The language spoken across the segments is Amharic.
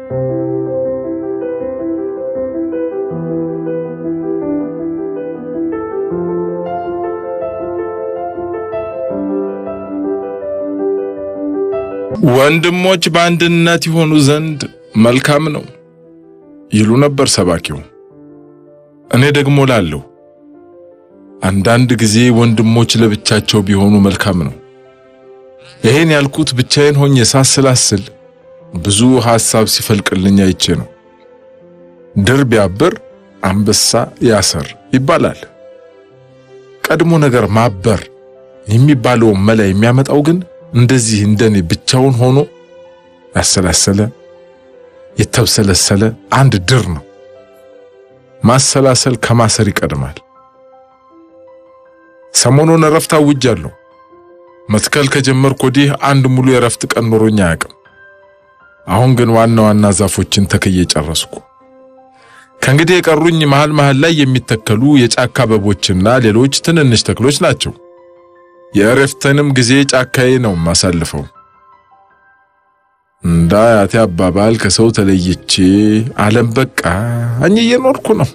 ወንድሞች በአንድነት ይሆኑ ዘንድ መልካም ነው ይሉ ነበር ሰባኪው። እኔ ደግሞ ላለሁ አንዳንድ ጊዜ ወንድሞች ለብቻቸው ቢሆኑ መልካም ነው። ይሄን ያልኩት ብቻዬን ሆኜ ሳስላስል ብዙ ሐሳብ ሲፈልቅልኝ አይቼ ነው። ድር ቢያብር አንበሳ ያሰር ይባላል። ቀድሞ ነገር ማበር የሚባለውን መላ የሚያመጣው ግን እንደዚህ እንደኔ ብቻውን ሆኖ ያሰላሰለ የተብሰለሰለ አንድ ድር ነው። ማሰላሰል ከማሰር ይቀድማል። ሰሞኑን እረፍት አውጃለሁ። መትከል ከጀመርኩ ወዲህ አንድ ሙሉ የእረፍት ቀን ኖሮኝ አያውቅም። አሁን ግን ዋና ዋና ዛፎችን ተክዬ ጨረስኩ። ከእንግዲህ የቀሩኝ መሃል መሃል ላይ የሚተከሉ የጫካ አበቦችና ሌሎች ትንንሽ ተክሎች ናቸው። የእረፍቴንም ጊዜ ጫካዬ ነው የማሳልፈው። እንደ አያቴ አባባል ከሰው ተለይቼ ዓለም በቃኝ እየኖርኩ ነው።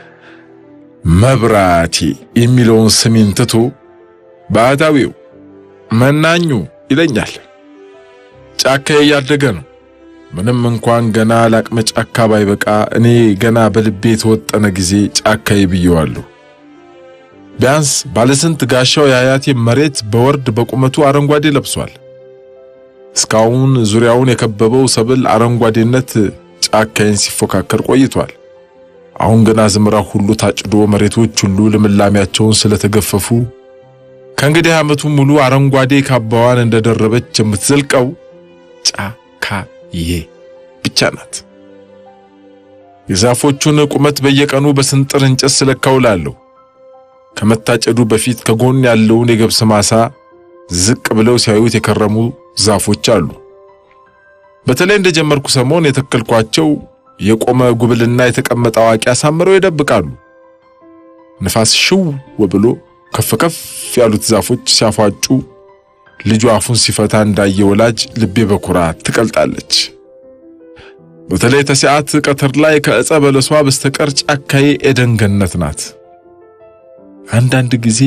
መብራቴ የሚለውን ስሜን ትቶ ባህታዊው መናኙ ይለኛል። ጫካዬ እያደገ ነው። ምንም እንኳን ገና ለአቅመ ጫካ ባይበቃ እኔ ገና በልቤ የተወጠነ ጊዜ ጫካዬ ብየዋለሁ። ቢያንስ ባለስንት ጋሻው የአያቴ መሬት በወርድ በቁመቱ አረንጓዴ ለብሷል። እስካሁን ዙሪያውን የከበበው ሰብል አረንጓዴነት ጫካዬን ሲፎካከር ቆይቷል። አሁን ገና ዝምራው ሁሉ ታጭዶ መሬቶች ሁሉ ልምላሜያቸውን ስለተገፈፉ ከእንግዲህ ዓመቱ ሙሉ አረንጓዴ ካባዋን እንደደረበች የምትዘልቀው ጫካዬ ብቻ ናት። የዛፎቹን ቁመት በየቀኑ በስንጥር እንጨት ስለካውላለሁ። ከመታጨዱ በፊት ከጎን ያለውን የገብስ ማሳ ዝቅ ብለው ሲያዩት የከረሙ ዛፎች አሉ። በተለይ እንደጀመርኩ ሰሞን የተከልኳቸው የቆመ ጉብልና የተቀመጠ አዋቂ አሳምረው ይደብቃሉ። ንፋስ ሽው ብሎ ከፍ ከፍ ያሉት ዛፎች ሲያፏጩ ልጁ አፉን ሲፈታ እንዳየ ወላጅ ልቤ በኩራት ትቀልጣለች። በተለይ ተሲዓት ቀትር ላይ ከዕፀ በለሷ በስተቀር ጫካዬ ኤደን ገነት ናት። አንዳንድ ጊዜ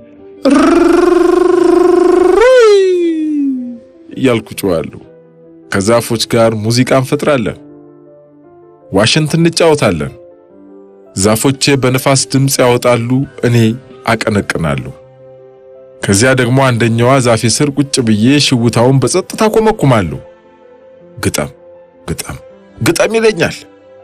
እያልኩ ጮኻለሁ። ከዛፎች ጋር ሙዚቃ እንፈጥራለን፣ ዋሽንት እንጫወታለን። ዛፎቼ በንፋስ ድምፅ ያወጣሉ፣ እኔ አቀነቅናለሁ። ከዚያ ደግሞ አንደኛዋ ዛፌ ስር ቁጭ ብዬ ሽውታውን በጸጥታ ኮመኩማለሁ። ግጠም ግጠም ግጠም ይለኛል።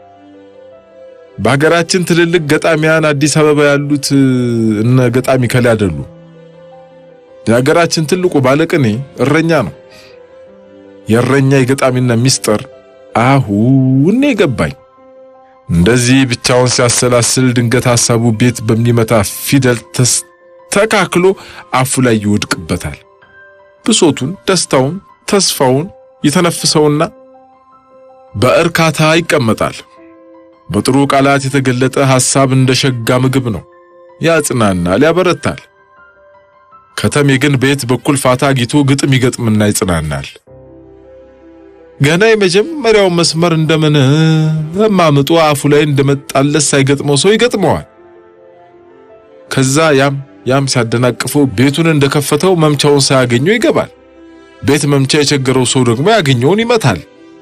በሀገራችን ትልልቅ ገጣሚያን አዲስ አበባ ያሉት እነ ገጣሚ ከላ አይደሉ። የሀገራችን ትልቁ ባለቅኔ እረኛ ነው። የእረኛ የገጣሚና ሚስጥር አሁን የገባኝ። እንደዚህ ብቻውን ሲያሰላስል ድንገት ሐሳቡ ቤት በሚመታ ፊደል ተስተካክሎ አፉ ላይ ይወድቅበታል። ብሶቱን፣ ደስታውን፣ ተስፋውን የተነፍሰውና በእርካታ ይቀመጣል። በጥሩ ቃላት የተገለጠ ሐሳብ እንደ ሸጋ ምግብ ነው። ያጽናናል፣ ያበረታል። ከተሜ ግን በየት በኩል ፋታ አግኝቶ ግጥም ይገጥምና ይጽናናል። ገና የመጀመሪያው መስመር እንደምን ማምጡ አፉ ላይ እንደመጣለት ሳይገጥመው ሰው ይገጥመዋል። ከዛ ያም ያም ሲያደናቅፈው ቤቱን እንደከፈተው መምቻውን ሳያገኘው ይገባል። ቤት መምቻ የቸገረው ሰው ደግሞ ያገኘውን ይመታል።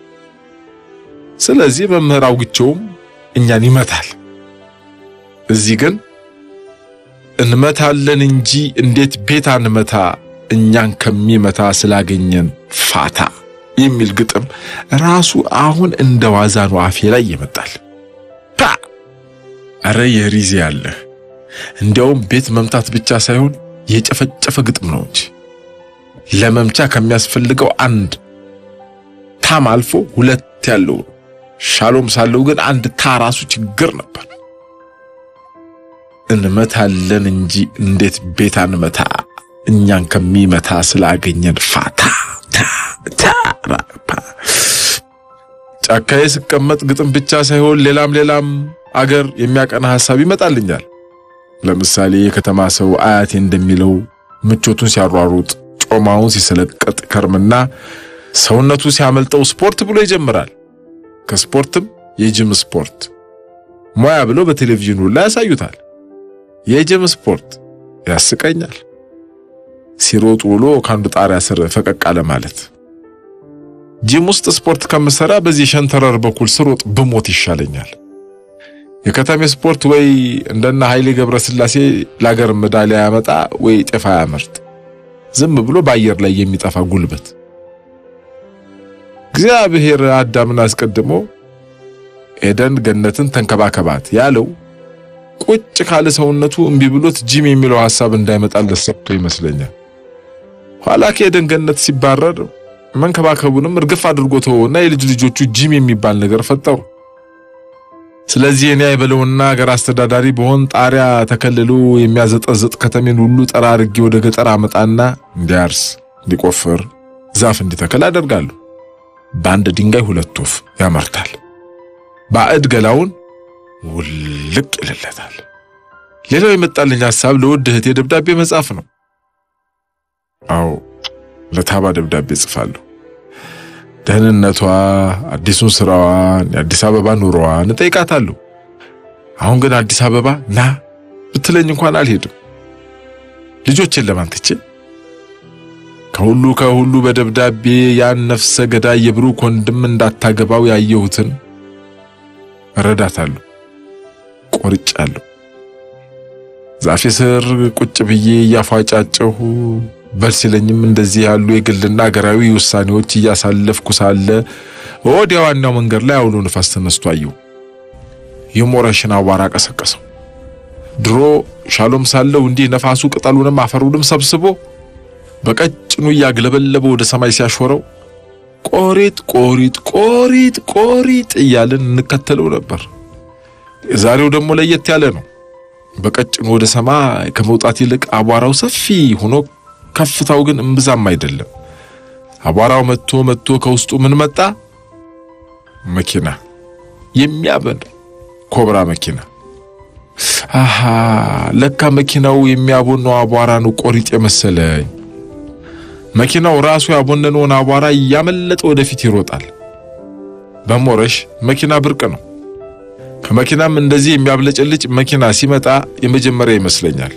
ስለዚህ መምህር አውግቸውም እኛን ይመታል። እዚህ ግን እንመታለን እንጂ እንዴት ቤት አንመታ እኛን ከሚመታ ስላገኘን ፋታ የሚል ግጥም ራሱ አሁን እንደ ዋዛ ነው አፌ ላይ ይመጣል። ፓ አረ የሪዜ ያለ እንዲያውም ቤት መምታት ብቻ ሳይሆን የጨፈጨፈ ግጥም ነው እንጂ ለመምቻ ከሚያስፈልገው አንድ ታም አልፎ ሁለት ያለው ሻሎም ሳለው ግን አንድ ታ ራሱ ችግር ነበር። እንመታለን እንጂ እንዴት ቤት አንመታ እኛን ከሚመታ ስላገኘን ፋታ ጫካዬ ስቀመጥ ግጥም ብቻ ሳይሆን ሌላም ሌላም አገር የሚያቀና ሐሳብ ይመጣልኛል። ለምሳሌ የከተማ ሰው አያቴ እንደሚለው ምቾቱን ሲያሯሩጥ ጮማውን ሲሰለቀጥ ከርምና ሰውነቱ ሲያመልጠው ስፖርት ብሎ ይጀምራል። ከስፖርትም የጅም ስፖርት ሙያ ብለው በቴሌቪዥኑ ላይ ያሳዩታል። የጅም ስፖርት ያስቀኛል። ሲሮጡ ውሎ ከአንዱ ጣሪያ ስር ፈቀቅ አለ ማለት። ጂም ውስጥ ስፖርት ከምሰራ በዚህ ሸንተረር በኩል ስሮጥ ብሞት ይሻለኛል። የከተሜ ስፖርት ወይ እንደነ ኃይሌ ገብረስላሴ ለአገር ሜዳሊያ ያመጣ ወይ ጤፍ ያመርት፣ ዝም ብሎ በአየር ላይ የሚጠፋ ጉልበት። እግዚአብሔር አዳምን አስቀድሞ ኤደን ገነትን ተንከባከባት ያለው ቁጭ ካለ ሰውነቱ እምቢ ብሎት ጂም የሚለው ሐሳብ እንዳይመጣለት ሰጥቶ ይመስለኛል። ኋላ ከኤደን ገነት ሲባረር መንከባከቡንም እርግፍ አድርጎ ተወውና የልጅ ልጆቹ ጂም የሚባል ነገር ፈጠሩ። ስለዚህ እኔ አይበለውና ሀገር አስተዳዳሪ በሆን ጣሪያ ተከልሎ የሚያዘጠዝጥ ከተሜን ሁሉ ጠራርጌ ወደ ገጠር አመጣና እንዲያርስ፣ እንዲቆፍር፣ ዛፍ እንዲተከል አደርጋለሁ። በአንድ ድንጋይ ሁለት ወፍ ያመርታል። ባዕድ ገላውን ውልቅ ይልለታል። ሌላው የመጣልኝ ሐሳብ ለውድ እህቴ ደብዳቤ መጻፍ ነው። አዎ ለታባ ደብዳቤ ጽፋለሁ። ደህንነቷ፣ አዲሱን ስራዋን፣ የአዲስ አበባ ኑሮዋን እጠይቃታለሁ። አሁን ግን አዲስ አበባ ና ብትለኝ እንኳን አልሄድም። ልጆችን ለማን ትቼ ከሁሉ ከሁሉ በደብዳቤ ያን ነፍሰ ገዳይ የብሩክ ወንድም እንዳታገባው ያየሁትን እረዳታለሁ። ቆርጫለሁ። ዛፌ ስር ቁጭ ብዬ እያፏጫጨሁ በል ሲለኝም እንደዚህ ያሉ የግልና ሀገራዊ ውሳኔዎች እያሳለፍኩ ሳለ ወዲያ ዋናው መንገድ ላይ አውሎ ንፋስ ተነስቶ አየሁ። የሞረሽን አቧራ ቀሰቀሰው። ድሮ ሻሎም ሳለው እንዲህ ነፋሱ ቅጠሉንም አፈሩንም ሰብስቦ በቀጭኑ እያግለበለበ ወደ ሰማይ ሲያሾረው ቆሪጥ ቆሪጥ ቆሪጥ ቆሪጥ እያልን እንከተለው ነበር። የዛሬው ደግሞ ለየት ያለ ነው። በቀጭኑ ወደ ሰማይ ከመውጣት ይልቅ አቧራው ሰፊ ሆኖ ከፍታው ግን እምብዛም አይደለም። አቧራው መጥቶ መጥቶ ከውስጡ ምን መጣ? መኪና፣ የሚያበን ኮብራ መኪና። አሃ ለካ መኪናው የሚያቦነው አቧራ ነው ቆሪጥ የመሰለኝ። መኪናው ራሱ ያቦነነውን አቧራ እያመለጠ ወደፊት ይሮጣል። በሞረሽ መኪና ብርቅ ነው። ከመኪናም እንደዚህ የሚያብለጨልጭ መኪና ሲመጣ የመጀመሪያ ይመስለኛል።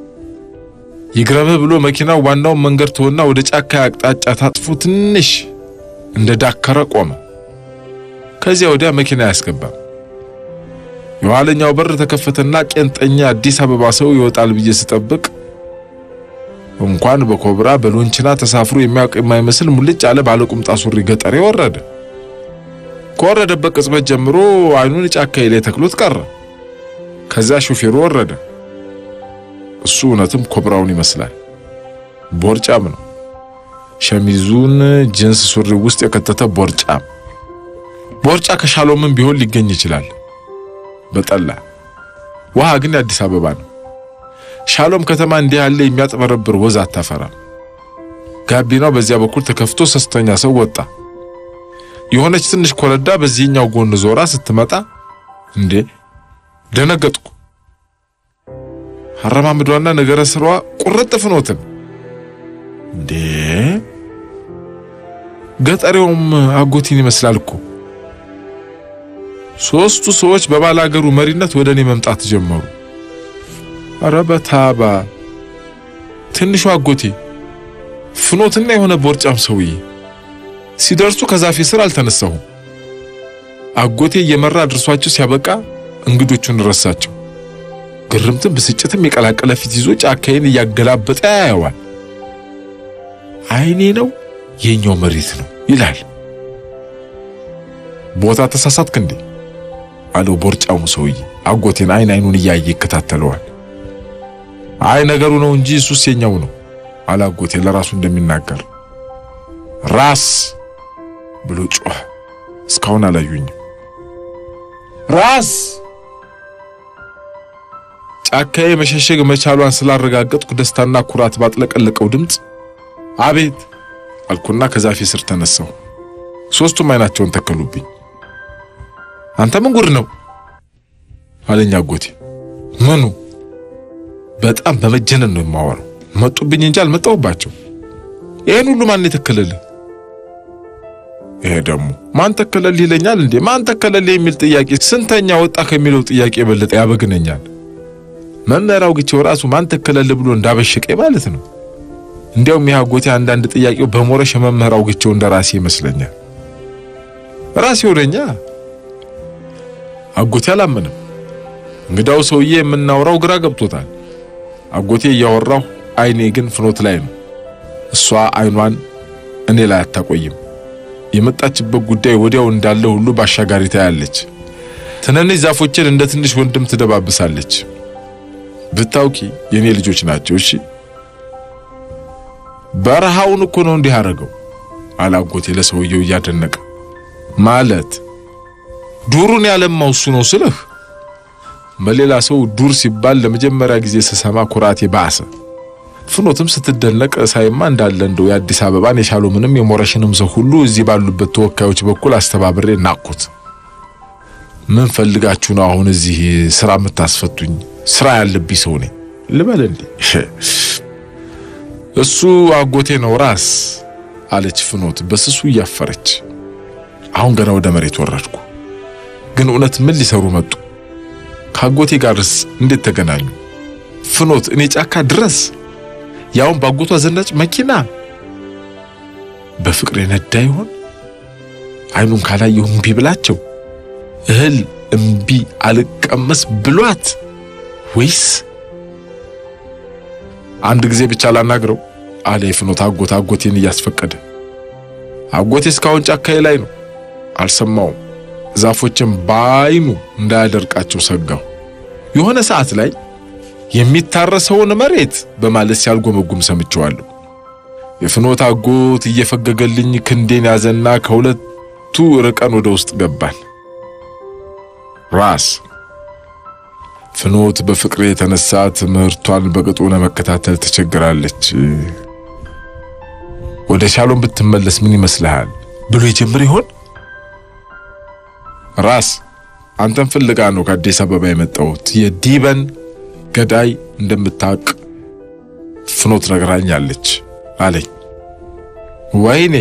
ይግረምህ ብሎ መኪናው ዋናውን መንገድ ተወና ወደ ጫካ አቅጣጫ ታጥፎ ትንሽ እንደ ዳከረ ቆመ። ከዚያ ወዲያ መኪና አያስገባም። የኋለኛው በር ተከፈተና ቄንጠኛ አዲስ አበባ ሰው ይወጣል ብዬ ስጠብቅ እንኳን በኮብራ በሎንችና ተሳፍሮ የሚያውቅ የማይመስል ሙልጭ አለ ባለቁምጣ ሱሪ ገጠሬ ወረደ። ከወረደበት ቅጽበት ጀምሮ አይኑን ጫካዬ ላይ ተክሎት ቀረ። ከዚያ ሾፌሩ ወረደ። እሱ እውነትም ኮብራውን ይመስላል። ቦርጫም ነው። ሸሚዙን ጅንስ ሱሪ ውስጥ የከተተ ቦርጫም። ቦርጫ ከሻሎምም ቢሆን ሊገኝ ይችላል በጠላ ውሃ ግን የአዲስ አበባ ነው። ሻሎም ከተማ እንዲህ ያለ የሚያጥበረብር ወዝ አታፈራም። ጋቢናው በዚያ በኩል ተከፍቶ ሶስተኛ ሰው ወጣ። የሆነች ትንሽ ኮረዳ በዚህኛው ጎን ዞራ ስትመጣ እንዴ ደነገጥኩ። አረማምዷና ነገረ ስራዋ ቁርጥ ፍኖትን እንዴ ገጠሬውም አጎቲን ይመስላል እኮ። ሶስቱ ሰዎች በባላገሩ መሪነት ወደ እኔ መምጣት ጀመሩ። አረ በታባ ትንሹ አጎቴ ፍኖትና የሆነ ቦርጫም ሰውዬ ሲደርሱ ከዛፌ ስር አልተነሳሁም። አጎቴ እየመራ ድርሷቸው ሲያበቃ እንግዶቹን ረሳቸው። ግርምትም ብስጭትም የቀላቀለ ፊት ይዞ ጫካዬን እያገላበጠ ያየዋል። አይኔ ነው የኛው መሬት ነው ይላል። ቦታ ተሳሳትክ እንዴ አለው ቦርጫሙ ሰውዬ አጎቴን አይን አይኑን እያየ ይከታተለዋል። አይ ነገሩ ነው እንጂ እሱስ የኛው ነው አለ አጎቴ ለራሱ እንደሚናገር ራስ ብሎ ጮኸ። እስካሁን አላዩኝም። ራስ ጫካዬ መሸሸግ መቻሏን ስላረጋገጥኩ ደስታና ኩራት ባጥለቀለቀው ድምፅ አቤት አልኩና ከዛፌ ስር ተነሳሁ። ሶስቱም አይናቸውን ተከሉብኝ። አንተ ምን ጉድ ነው አለኝ አጎቴ። ምኑ? በጣም በመጀነን ነው የማወራው። መጡብኝ እንጂ አልመጣሁባቸው። ይህን ሁሉ ማን የተከለልህ? ይሄ ደግሞ ማን ተከለል ይለኛል እንዴ? ማን ተከለል የሚል ጥያቄ ስንተኛ ወጣ ከሚለው ጥያቄ የበለጠ ያበግነኛል። መምህር አውግቼው ራሱ ማን ተከለል ብሎ እንዳበሸቀኝ ማለት ነው። እንዲያውም ይህ አጎቴ አንዳንድ ጥያቄው በሞረሽ የመምህር አውግቼው እንደ ራሴ ይመስለኛል። ራሴ ወደኛ አጎቴ አላመንም። እንግዳው ሰውዬ የምናወራው ግራ ገብቶታል። አጎቴ እያወራሁ አይኔ ግን ፍኖት ላይ ነው። እሷ አይኗን እኔ ላይ አታቆይም። የመጣችበት ጉዳይ ወዲያው እንዳለ ሁሉ ባሻጋሪ ታያለች። ትንንሽ ዛፎችን እንደ ትንሽ ወንድም ትደባብሳለች። ብታውቂ የኔ ልጆች ናቸው። እሺ በረሃውን እኮ ነው እንዲህ አደረገው አላጎቴ ለሰውየው እያደነቀ ማለት ዱሩን ያለማው እሱ ነው ስልህ በሌላ ሰው ዱር ሲባል ለመጀመሪያ ጊዜ ስሰማ ኩራቴ ባሰ። ፍኖትም ስትደነቅ ሳይማ እንዳለ እንደው የአዲስ አበባን የሻሎምንም የሞረሽንም ሰው ሁሉ እዚህ ባሉበት ተወካዮች በኩል አስተባብሬ ናቅኩት። ምን ፈልጋችሁ ነው አሁን እዚህ ስራ የምታስፈቱኝ? ስራ ያለብኝ ሰው ነኝ ልበል እንዴ? እሱ አጎቴ ነው ራስ አለች ፍኖት በስሱ እያፈረች። አሁን ገና ወደ መሬት ወረድኩ። ግን እውነት ምን ሊሰሩ መጡ? ከአጎቴ ጋርስ እንዴት ተገናኙ? ፍኖት እኔ ጫካ ድረስ ያውን ባጎቷ ዘናጭ መኪና በፍቅር የነዳ ይሆን? አይኑን ካላየሁ እምቢ ብላቸው እህል እምቢ አልቀመስ ብሏት ወይስ አንድ ጊዜ ብቻ ላናግረው አለ የፍኖት አጎት አጎቴን እያስፈቀደ። አጎቴ እስካሁን ጫካዬ ላይ ነው፣ አልሰማውም። ዛፎችን በአይኑ እንዳያደርቃቸው ሰጋው። የሆነ ሰዓት ላይ የሚታረሰውን መሬት በማለት ሲያልጎመጉም ሰምቼዋለሁ። የፍኖት አጎት እየፈገገልኝ ክንዴን ያዘና ከሁለቱ ርቀን ወደ ውስጥ ገባን። ራስ ፍኖት በፍቅሬ የተነሳ ትምህርቷን በቅጡ ለመከታተል ትቸግራለች። ወደ ሻሎም ብትመለስ ምን ይመስልሃል ብሎ ይጀምር ይሆን? ራስ አንተን ፍልጋ ነው ከአዲስ አበባ የመጣሁት። የዲበን ገዳይ እንደምታውቅ ፍኖት ነግራኛለች አለኝ። ወይኔ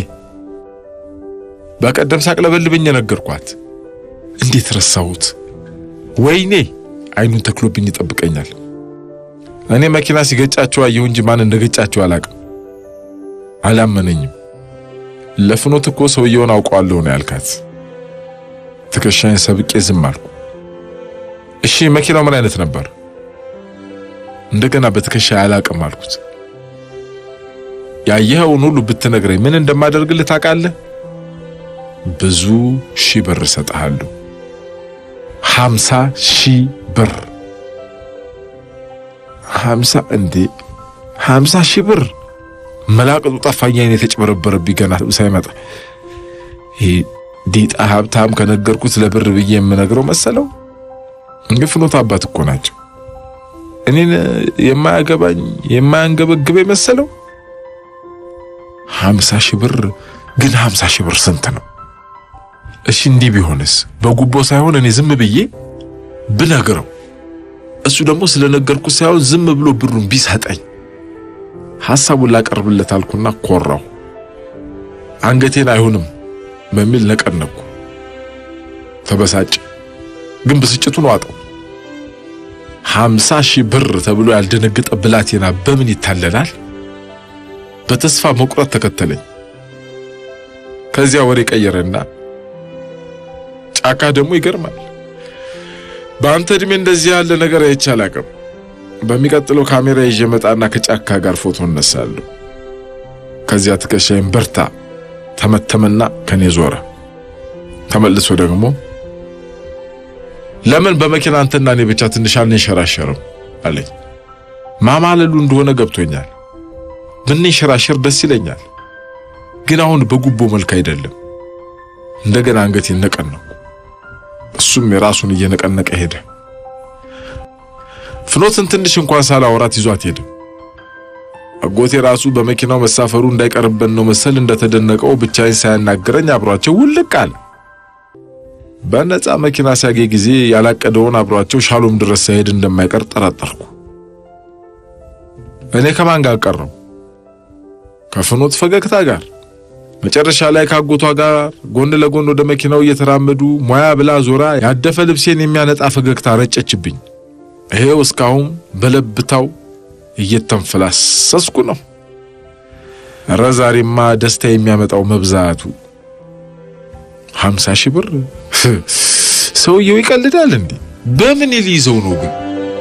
በቀደም ሳቅለበልብኝ የነገርኳት እንዴት ረሳሁት? ወይኔ አይኑን ተክሎብኝ ይጠብቀኛል። እኔ መኪና ሲገጫቸው አየሁ እንጂ ማን እንደገጫቸው አላቅም። አላመነኝም። ለፍኖት እኮ ሰውየውን አውቀዋለሁ ነው ያልካት። ትከሻዬን ሰብቄ ዝም አልኩ። እሺ መኪናው ምን አይነት ነበር? እንደገና በትከሻ አላቅም አልኩት። ያየኸውን ሁሉ ብትነግረኝ ምን እንደማደርግልህ ታውቃለህ? ብዙ ሺህ ብር እሰጥሃለሁ። ሀምሳ ሺህ ብር። ሀምሳ እንዴ! ሀምሳ ሺህ ብር መላቅጡ ጠፋኝ። አይኔ የተጭበረበረብኝ ገና ሳይመጣ ዲጣ ሀብታም ከነገርኩት ለብር ብዬ የምነግረው መሰለው። እንግዲህ ፍኖት አባት እኮ ናቸው። እኔን የማያገባኝ የማያንገበግበ መሰለው። ሀምሳ ሺህ ብር ግን ሀምሳ ሺህ ብር ስንት ነው? እሺ እንዲህ ቢሆንስ በጉቦ ሳይሆን እኔ ዝም ብዬ ብነግረው እሱ ደግሞ ስለነገርኩት ሳይሆን ዝም ብሎ ብሩን ቢሰጠኝ ሐሳቡን ላቀርብለት አልኩና ኮራው። አንገቴን አይሆንም በሚል ነቀነኩ። ተበሳጭ። ግን ብስጭቱን ዋጠው። ሀምሳ ሺህ ብር ተብሎ ያልደነገጠ ብላቴና በምን ይታለላል? በተስፋ መቁረጥ ተከተለኝ። ከዚያ ወሬ ቀየረና ጫካ ደግሞ ይገርማል። በአንተ እድሜ እንደዚህ ያለ ነገር አይቼ አላውቅም። በሚቀጥለው ካሜራ ይዤ መጣና ከጫካ ጋር ፎቶ እነሳለሁ። ከዚያ ትከሻይን በርታ ተመተመና ከኔ ዞረ። ተመልሶ ደግሞ ለምን በመኪና አንተና እኔ ብቻ ትንሽ አንንሸራሸርም አለኝ። ማማለሉ እንደሆነ ገብቶኛል። ብንንሸራሸር ደስ ይለኛል፣ ግን አሁን በጉቦ መልክ አይደለም። እንደገና አንገቴን ነቀነቁ። እሱም የራሱን እየነቀነቀ ሄደ። ፍኖትን ትንሽ እንኳን ሳላወራት ይዟት ሄደ። አጎቴ ራሱ በመኪናው መሳፈሩ እንዳይቀርበን ነው መሰል እንደተደነቀው ብቻዬን ሳያናግረኝ አብሯቸው ውልቅ አለ። በነፃ መኪና ሲያገኝ ጊዜ ያላቀደውን አብሯቸው ሻሎም ድረስ ሳይሄድ እንደማይቀር ጠረጠርኩ። እኔ ከማን ጋር ቀረው? ከፍኖት ፈገግታ ጋር መጨረሻ ላይ ካጎቷ ጋር ጎን ለጎን ወደ መኪናው እየተራመዱ ሙያ ብላ ዞራ ያደፈ ልብሴን የሚያነጣ ፈገግታ ረጨችብኝ። ይሄው እስካሁን በለብታው እየተንፈላሰስኩ ነው። እረ ዛሬማ ደስታ የሚያመጣው መብዛቱ። ሀምሳ ሺህ ብር ሰውየው ይቀልዳል እንዴ? በምን ሊይዘው ነው ግን?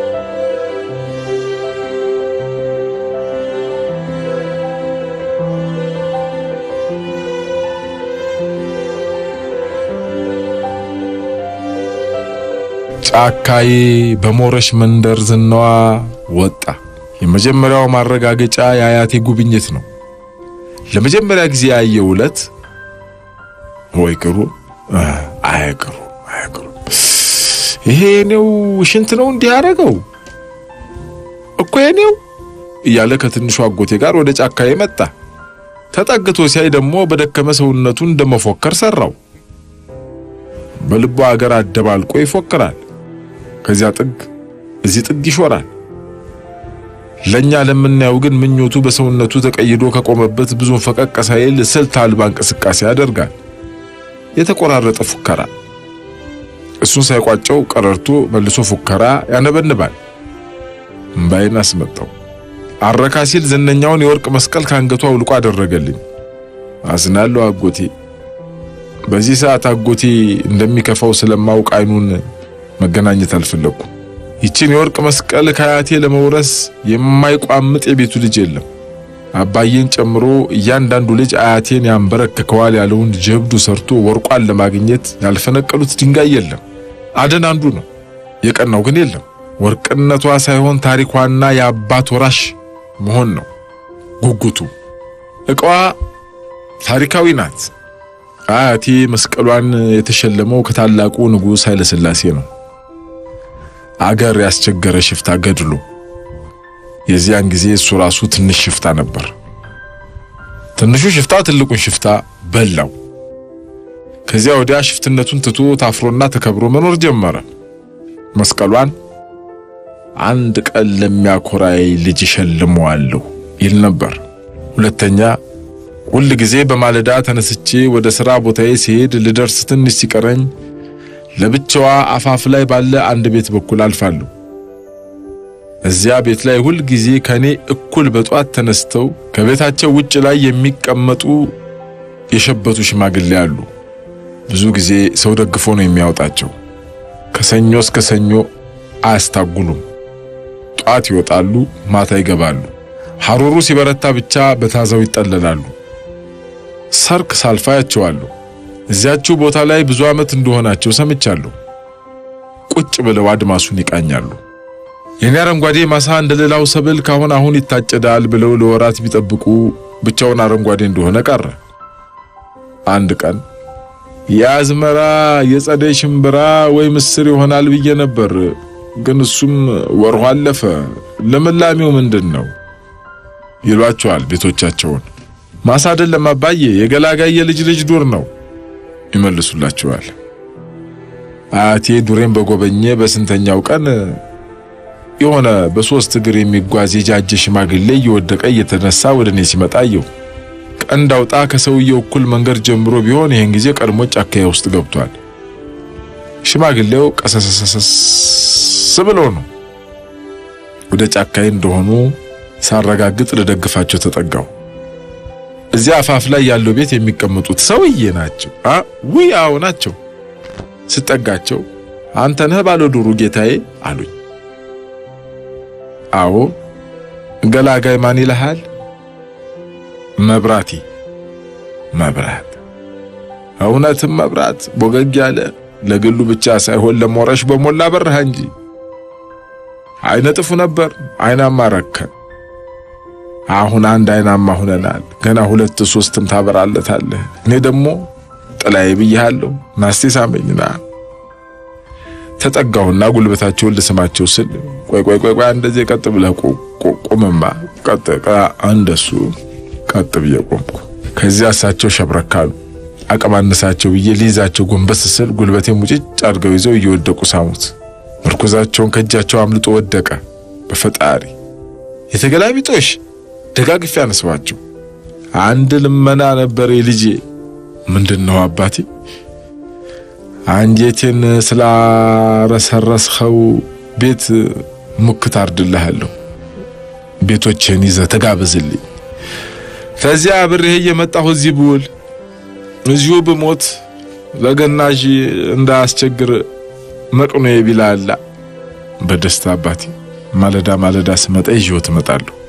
ጫካዬ በሞረሽ መንደር ዝናዋ ወጣ። የመጀመሪያው ማረጋገጫ የአያቴ ጉብኝት ነው። ለመጀመሪያ ጊዜ ያየው ዕለት ወይ ቅሩ አያቅሩ አያቅሩ ይሄ የኔው ሽንት ነው እንዲህ ያደረገው እኮ የኔው እያለ ከትንሹ አጎቴ ጋር ወደ ጫካዬ መጣ። ተጠግቶ ሲያይ ደግሞ በደከመ ሰውነቱ እንደመፎከር ሰራው። በልቡ አገር አደባልቆ ይፎክራል። ከዚያ ጥግ እዚህ ጥግ ይሾራል። ለኛ ለምናየው ግን ምኞቱ በሰውነቱ ተቀይዶ ከቆመበት ብዙም ፈቀቅ ሳይል ስልት አልባ እንቅስቃሴ ያደርጋል። የተቆራረጠ ፉከራ። እሱን ሳይቋጨው ቀረርቶ መልሶ ፉከራ ያነበንባል። እምባይን አስመጣው። አረካ ሲል ዝነኛውን የወርቅ መስቀል ካንገቱ አውልቆ አደረገልኝ። አዝናለሁ አጎቴ። በዚህ ሰዓት አጎቴ እንደሚከፋው ስለማውቅ አይኑን መገናኘት አልፈለኩም። ይችን የወርቅ መስቀል ከአያቴ ለመውረስ የማይቋምጥ የቤቱ ልጅ የለም። አባዬን ጨምሮ እያንዳንዱ ልጅ አያቴን ያንበረክከዋል ያለውን ጀብዱ ሰርቶ ወርቋን ለማግኘት ያልፈነቀሉት ድንጋይ የለም። አደን አንዱ ነው። የቀናው ግን የለም። ወርቅነቷ ሳይሆን ታሪኳና የአባት ወራሽ መሆን ነው ጉጉቱ። ዕቃዋ ታሪካዊ ናት። አያቴ መስቀሏን የተሸለመው ከታላቁ ንጉሥ ኃይለሥላሴ ነው። አገር ያስቸገረ ሽፍታ ገድሎ የዚያን ጊዜ እሱ ራሱ ትንሽ ሽፍታ ነበር። ትንሹ ሽፍታ ትልቁን ሽፍታ በላው። ከዚያ ወዲያ ሽፍትነቱን ትቶ ታፍሮና ተከብሮ መኖር ጀመረ። መስቀሏን አንድ ቀን ለሚያኮራይ ልጅ እሸልመዋለሁ ይል ነበር። ሁለተኛ ሁል ጊዜ በማለዳ ተነስቼ ወደ ሥራ ቦታዬ ሲሄድ ልደርስ ትንሽ ሲቀረኝ ለብቻዋ አፋፍ ላይ ባለ አንድ ቤት በኩል አልፋለሁ። እዚያ ቤት ላይ ሁል ጊዜ ከኔ እኩል በጧት ተነስተው ከቤታቸው ውጭ ላይ የሚቀመጡ የሸበቱ ሽማግሌ አሉ። ብዙ ጊዜ ሰው ደግፎ ነው የሚያወጣቸው። ከሰኞ እስከ ሰኞ አያስታጉሉም። ጧት ይወጣሉ፣ ማታ ይገባሉ። ሐሩሩ ሲበረታ ብቻ በታዛው ይጠለላሉ። ሰርክ ሳልፋ ያቸዋለሁ። እዚያችው ቦታ ላይ ብዙ ዓመት እንደሆናቸው ሰምቻለሁ። ቁጭ ብለው አድማሱን ይቃኛሉ። የኔ አረንጓዴ ማሳ እንደ ሌላው ሰብል ካሁን አሁን ይታጨዳል ብለው ለወራት ቢጠብቁ ብቻውን አረንጓዴ እንደሆነ ቀረ። አንድ ቀን የአዝመራ የጸደይ ሽምብራ ወይ ምስር ይሆናል ብዬ ነበር፣ ግን እሱም ወርሁ አለፈ። ልምላሜው ምንድን ነው ይሏቸዋል ቤቶቻቸውን። ማሳ አይደለም አባዬ፣ የገላጋይ የልጅ ልጅ ዱር ነው ይመልሱላቸዋል። አያቴ ዱሬን በጎበኘ በስንተኛው ቀን የሆነ በሶስት እግር የሚጓዝ የጃጀ ሽማግሌ እየወደቀ እየተነሳ ወደ እኔ ሲመጣ አየሁ። ቀንድ አውጣ ከሰውየው እኩል መንገድ ጀምሮ ቢሆን ይህን ጊዜ ቀድሞ ጫካዬ ውስጥ ገብቷል። ሽማግሌው ቀሰሰሰስ ብሎ ነው። ወደ ጫካዬ እንደሆኑ ሳረጋግጥ ልደግፋቸው ተጠጋው። እዚያ አፋፍ ላይ ያለው ቤት የሚቀመጡት ሰውዬ ናቸው። አ ውይ አዎ ናቸው። ስጠጋቸው አንተ ነህ ባለ ዱሩ ጌታዬ አሉኝ። አዎ ገላጋይ ማን ይልሃል? መብራቴ። መብራት እውነትም መብራት ቦገግ ያለ ለግሉ ብቻ ሳይሆን ለሞረሽ በሞላ በረሃ እንጂ አይነ ጥፉ ነበር። አይናማ ረከን። አሁን አንድ አይናማ ሁነናል። ገና ሁለት ሶስትም ታበራለታለህ። እኔ ደግሞ ጥላዬ ብያለሁ። ናስቴ ሳመኝና ተጠጋሁና ጉልበታቸውን ልስማቸው ስል ቆይ ቆይ ቆይ ቆይ እንደዚህ ቀጥ ብለህ ቁምማ ቀጥ እንደሱ ቀጥ ብዬ ቆምኩ። ከዚያ እሳቸው ሸብረካሉ። አቀማነሳቸው ብዬ ሊይዛቸው ጎንበስ ስል ጉልበቴ ሙጭጭ አድርገው ይዘው እየወደቁ ሳሙት። ምርኩዛቸውን ከእጃቸው አምልጦ ወደቀ። በፈጣሪ የተገላቢጦሽ ደጋግፌ አነስባቸው። አንድ ልመና ነበር ልጄ። ምንድን ነው አባቴ? አንጀቴን ስላረሰረስኸው ቤት ሙክት አርድልሃለሁ። ቤቶችን ይዘህ ተጋበዝልኝ። ከዚያ አብሬህ እየመጣሁ እዚህ ብውል እዚሁ ብሞት ለገናዥ እንዳያስቸግር መቅኖ ቢላላ። በደስታ አባቴ። ማለዳ ማለዳ ስመጣ ይዤው ትመጣለሁ።